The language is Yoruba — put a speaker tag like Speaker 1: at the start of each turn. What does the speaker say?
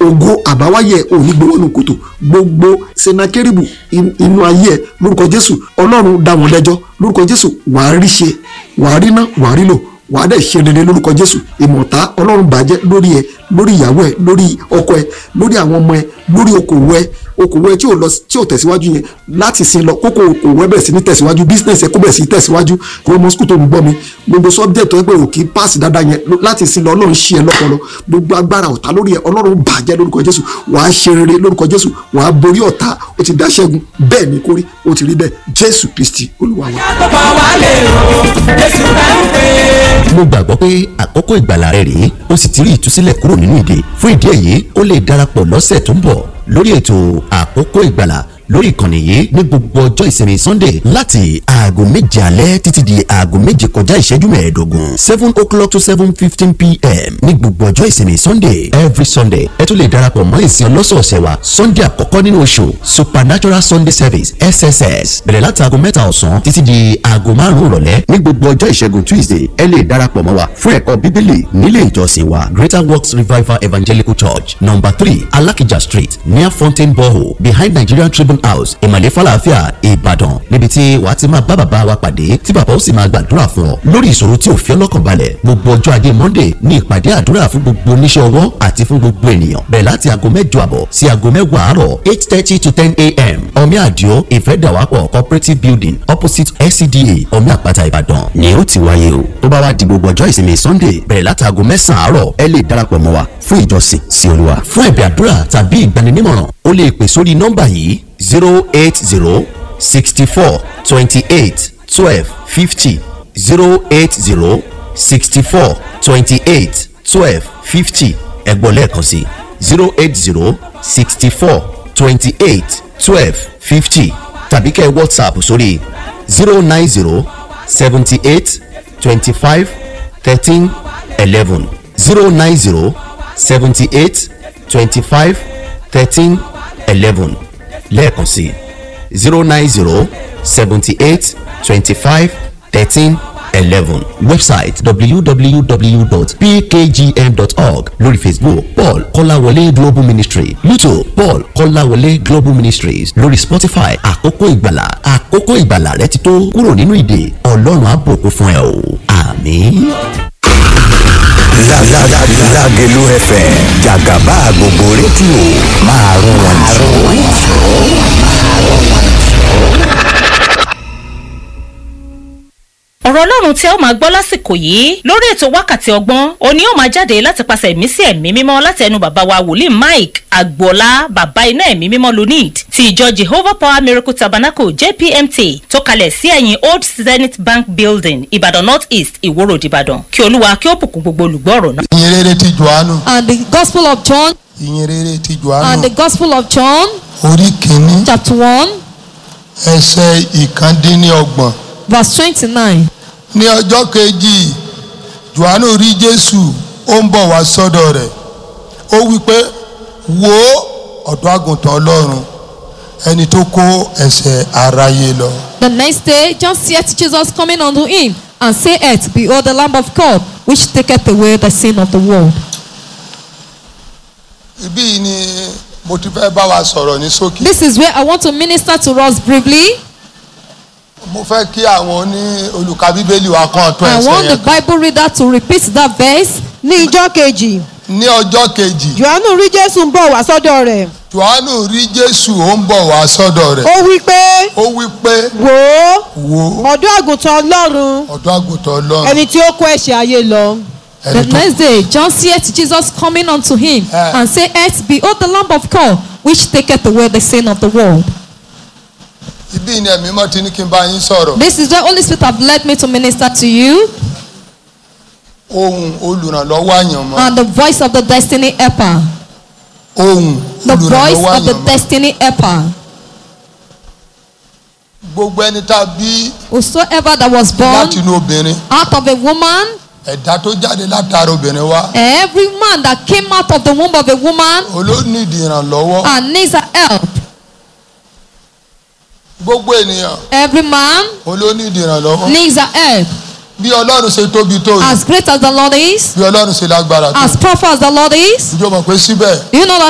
Speaker 1: ògo àbáwáyé ò ní gbowó nù kòtò gbogbo senakeribu inú ayé ẹ lórúkọ jésù ọlọ́run dá wọn lẹ́jọ́ lórúkọ jésù wàá rí ṣe wàá rí ná wàá rí lò wàá dẹ̀ ṣe rere lórúkọ jésù ìmọ̀ta ọlọ́run bàjẹ́ lórí ẹ lórí ìyàwó ẹ lórí ọkọ ẹ lórí àwọn ọmọ ẹ lórí okòwò ẹ okòwò ẹ tí ò lọ tí ò tẹ̀síwájú yẹn láti sin lọ kókò okòwò ẹ bẹ̀rẹ̀ sí ní tẹ̀síwájú business ẹ kó bẹ̀rẹ̀ sí ní tẹ̀síwájú kó ọmọ skul tó ń gbọ́ mi gbogbo subject tó ẹ pé òkè pass dáadáa yẹn láti sin lọ ọlọ́run ṣí ẹ lọ́pọlọ gbogbo agbára ọ̀tá lórí ẹ ọlọ́run bàjẹ́ lórúkọ jésù wàá ṣe rere lórúkọ jésù wàá borí ọ̀tá ó ti dá ṣẹ́gun bẹ́ẹ̀ ni kórí ó ti rí bẹ́ẹ̀ jésù kristi olúwa wa.
Speaker 2: mo gbàgbọ́ pé àkókò ìgbàlà rẹ rèé o sì ti rí ìtúsílẹ̀ kúrò nínú ìdè fún ìdí èyí o lè darapọ̀ lọ́sẹ̀ tó ń bọ̀ lórí ètò àkókò ìgbàlà lórí ìkànnì yìí ní gbogbo ọjọ́ ìsinmi sunday láti aago méje alẹ́ títí di aago méje kọjá ìṣẹ́jú mẹ́ẹ̀ẹ́dógún seven o'clock to seven fifteen pm ní gbogbo ọjọ́ ìsinmi sunday every sunday ẹ tún lè darapọ̀ mọ́ ìsìn ọlọ́sọ̀ọ̀sẹ̀ wa sunday àkọ́kọ́ nínú oṣù supernatural sunday service sss bẹ̀rẹ̀ láti aago mẹ́ta ọ̀sán títí di aago márùn-ún ìrọ̀lẹ́ ní gbogbo ọjọ́ ìṣẹ́gun tuesday ẹ lè darapọ̀ mọ́ wa fún ẹ̀kọ́ bíbélì nílé ìjọsìn wa greater works revival evangelical church number three alakija street near fountain borehole behind nigerian tribune house ìmàlẹ́ falafia ìbàdàn níbi tí wàá ti máa bá bàbá wa pàdé tí bàbá ó sì máa gbàdúrà fún ọ lórí ìṣòro tí ò fi ọlọ́kàn balẹ̀ gbogbo ọjọ́ ajé monday ní ìpàdé àdúrà fún gbogbo oníṣẹ́ ọwọ́ àti fún gbogbo ènìyàn bẹ̀rẹ̀ láti aago mẹ́jọ àbọ̀ sí aago mẹ́wàá àárọ̀ eight thirty to ten a.m. omi àdìo ìfẹ́dàwápọ̀ cooperative building opposite scda omi àpáta ìbàdàn ni ó ti wáyé o tó bá wá di gbogbo ọjọ́ ìsinmi sunday bẹ̀rẹ̀ láti aago mẹ́sàn-án àárọ̀ ẹ lè darapọ̀ mọ́ wa fún ìjọsìn sí olúwa fún ẹ̀bẹ̀ àdúrà tàbí ìgbaninímọ̀ràn o lè pè sórí nọ́mbà yìí zero eight zero sixty four twenty eight twelve fifty zero eight zero sixty four twenty eight twelve fifty ẹ̀gbọ́n lẹ́ẹ̀kan sí zero eight zero sixty four twenty eight twelve fifty tàbí kẹ́ whatsapp sórí zero nine zero seventy eight twenty five thirteen eleven zero nine zero seventy eight twenty five thirteen eleven lẹ́ẹ̀kan sí zero nine zero seventy eight twenty five thirteen eleven website www.pkgm.org lórí facebook paul kọ́láwọlé global ministry youtube paul kọ́láwọlé global ministries lórí spotify àkókò ìgbàlà àkókò ìgbàlà rẹ ti tó kúrò nínú ìdè ọlọ́run á bùkún fún ẹ o àmín.
Speaker 3: Lágẹ̀lú FM jàgàbá gbogbo rédíò máa rún wọn jù.
Speaker 4: ọ̀rọ̀ ọlọ́run tí ẹ ó máa gbọ́ lásìkò yìí lórí ètò wákàtí ọgbọ́n òní ó máa jáde láti pàṣẹ ẹ̀mí sí ẹ̀mí mímọ́ láti ẹnu bàbá wa wòlíì mike agboola bàbá iná ẹ̀mí mímọ́ lunid ti ìjọ jehovah power miracle tabernacle jpmt tó kalẹ̀ sí ẹ̀yìn old zenith bank building ìbàdàn north east ìwòrò ìbàdàn kí olúwa kí ó bùkún gbogbo olùgbọ́ ọ̀rọ̀ náà.
Speaker 5: ìyìn rere ti johannu
Speaker 6: and the Gospel of John
Speaker 5: ìyìn rere ti
Speaker 6: and
Speaker 5: johannu
Speaker 6: the Gospel of John,
Speaker 5: orí kìíní
Speaker 6: chapter 1,
Speaker 5: ẹsẹ̀ ìkàndínlọ́gbọ̀n
Speaker 6: verse 29.
Speaker 5: ní ọjọ́ kejì johannu rí jésù ó ń bọ̀ wá sọ́dọ̀ rẹ̀ ó wí pé wo ọ̀dọ́ àgùntàn ọlọ́run ẹni tó kó ẹ̀ṣẹ̀ aráyé lọ.
Speaker 6: The next day, John seeth Jesus coming unto him, and saith, Behold, the Lamb of God, which taketh away the sin of the world.
Speaker 5: ibí yìí ni mo ti fẹ́ bá wa sọ̀rọ̀ ní ṣókí.
Speaker 6: This is where I want to minister to us briefly.
Speaker 5: mo fẹ́ kí àwọn ní olùka bíbélì wa kan tó
Speaker 6: I
Speaker 5: ẹsẹ̀
Speaker 6: want the
Speaker 5: yẹn kan.
Speaker 6: Bible reader to repeat that verse.
Speaker 7: ní ijọ́ kejì
Speaker 5: ní ọjọ́ kejì
Speaker 7: johannu rí jésù ń bọ̀ wá sọ́dọ̀ rẹ̀
Speaker 5: johannu rí jésù ó ń bọ̀ wá sọ́dọ̀ rẹ̀
Speaker 7: ó wí pé
Speaker 5: ó wí pé
Speaker 7: wò ó
Speaker 5: wo
Speaker 7: ọ̀dọ́ àgùntàn ọlọ́run
Speaker 5: ọ̀dọ́ àgùntàn ọlọ́run
Speaker 7: ẹni tí ó kó ẹ̀ṣẹ̀ ayé lọ.
Speaker 6: The
Speaker 5: ẹni tó
Speaker 6: next day, John seeth Jesus coming unto him,
Speaker 5: Ah.
Speaker 6: and saith, Behold, the Lamb of God, which taketh away the sin of the world.
Speaker 5: ibí ni ẹ̀mí mọ́ ti ní kí n bá yín sọ̀rọ̀
Speaker 6: This is the Holy Spirit have led me to minister to you,
Speaker 5: ohun olùrànlọ́wọ́ àyànmọ́
Speaker 6: and the voice of the destiny helper.
Speaker 5: ohun
Speaker 6: The voice
Speaker 5: olùrànlọ́wọ́
Speaker 6: of the
Speaker 5: àyànmọ́
Speaker 6: destiny helper.
Speaker 5: gbogbo ẹni tá a bí
Speaker 6: Whosoever that was born
Speaker 5: láti inú obìnrin
Speaker 6: out of a woman,
Speaker 5: ẹ̀dá tó jáde látara obìnrin wá
Speaker 6: every man that came out of the womb of a woman
Speaker 5: olóníìdì ìrànlọ́wọ́
Speaker 6: and needs a help.
Speaker 5: gbogbo ènìyàn
Speaker 6: Every man
Speaker 5: olóníìdì ìrànlọ́wọ́
Speaker 6: needs a help.
Speaker 5: bí ọlọ́run ṣe tóbi tó yìí
Speaker 6: As great as the Lord is,
Speaker 5: bí ọlọ́run ṣe lágbára tó
Speaker 6: as powerful as the Lord is,
Speaker 5: ìjọ mọ̀ pé síbẹ̀
Speaker 6: do you know that